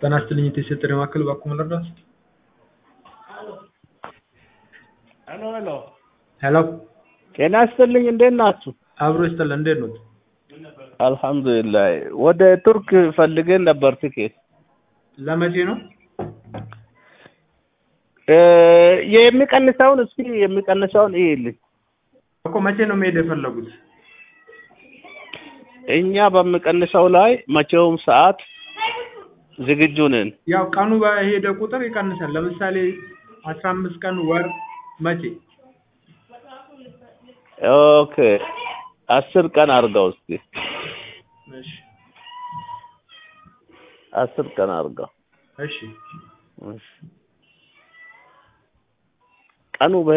ጤና ይስጥልኝ የተሰጠኝ ማዕከል እባክዎ ልርዳዎት? ሄሎ ሄሎ ሄሎ ጤና ይስጥልኝ እንዴት ናችሁ? አብሮ ይስጥልን እንዴት ኖት? አልሐምዱሊላህ ወደ ቱርክ ፈልገን ነበር ትኬት ለመቼ ነው? እ የሚቀንሰውን እስኪ የሚቀንሰውን እይልኝ እኮ መቼ ነው መሄድ የፈለጉት? እኛ በሚቀንሰው ላይ መቼውም ሰዓት ዝግጁ ነን። ያው ቀኑ በሄደ ቁጥር ይቀንሳል። ለምሳሌ አስራ አምስት ቀን ወር መቼ? ኦኬ አስር ቀን አድርገው እስኪ እሺ አስር ቀን አድርገው እሺ እሺ ቀኑ